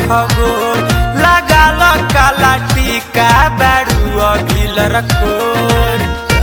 गोर लगाल काला टीका बारू अभिल रखोर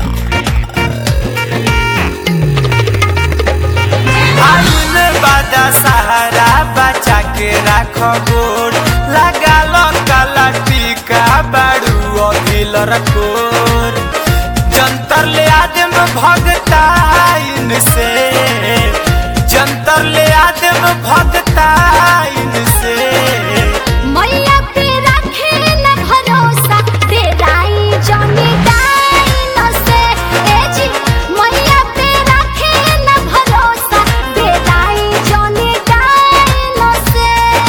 आइल बादा सहारा बचा के राख गोर लगाल काला टीका बारू अभिल रखोर जंतर ले आदम भगताइन से जंतर ले आदम भगताइन से मैया पे रखे न भरोसा तेराई जमी डाइन से ए जी मैया पे रखे न भरोसा तेराई जमी डाइन से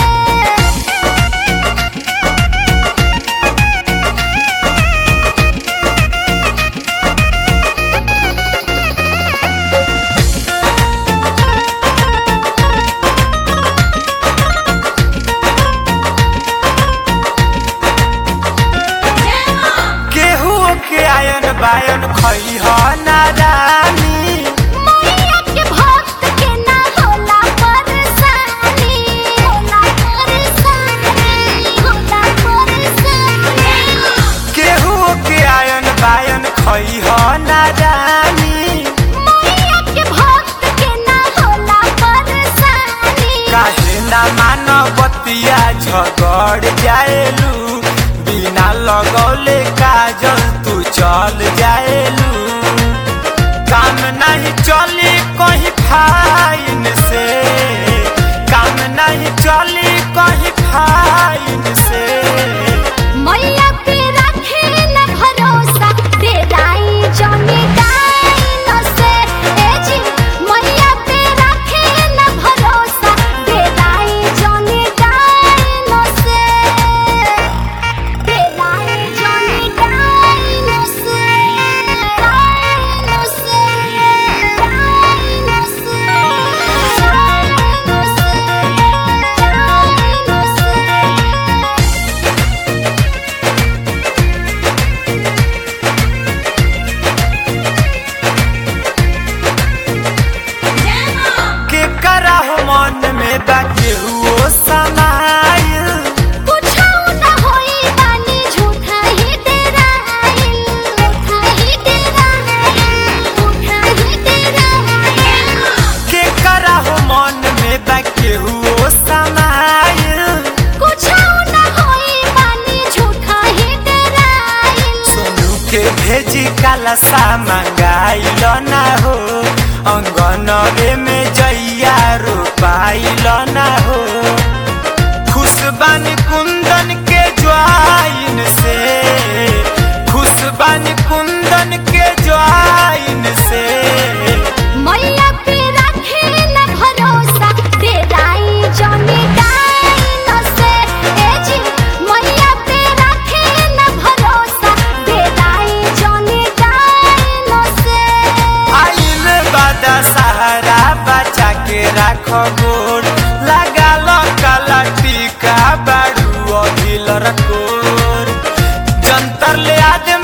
केहू के आयन बायन खई ह नारानी मैया के भक्त के ना होला परेशानी होला परेशानी होला परेशानी केहू के आयन बायन खई ह नारानी मैया के भक्त के ना होला परेशानी काहे ना मानवतिया झगड़ जाएलू बिना लगौले काजल तू चल जाएलू काम नहीं चली कहीं फाइन से काम नहीं चली कहीं फाइन से मैया पे रखे न भरोसा तेराई जमी डाइन से ए जी मैया पे रखे न भरोसा तेराई जमी डाइन से तेराई जमी डाइन से डाइन से डाइन से डाइन से के करा हो मन में बा केहू समाइल कुछो न होई बानी झूठा ही डराइल झूठा ही डराइल झूठा ही डराइल के करा हो मन में बा केहू समाइल कुछो न होई बानी झूठा ही डराइल सोनू के भेजी काला सा मंगाइल ना हो अंगनवे में जइया रोपाइल ना हो खुशबानी कुंदन के ज्वाइन से खुशबानी कुंदन के ज्वाइन से मैया पे रखे न भरोसा तेराई जमी डाइन से ए जी मैया पे रखे न भरोसा तेराई जमी डाइन से आइल बादा सहारा बचा के राख गोर लगाल काला टीका बारू अभिल रकोर जंतर ले आदम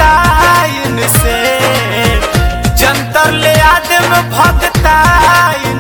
भगताइन से जंतर ले आदम भगताइन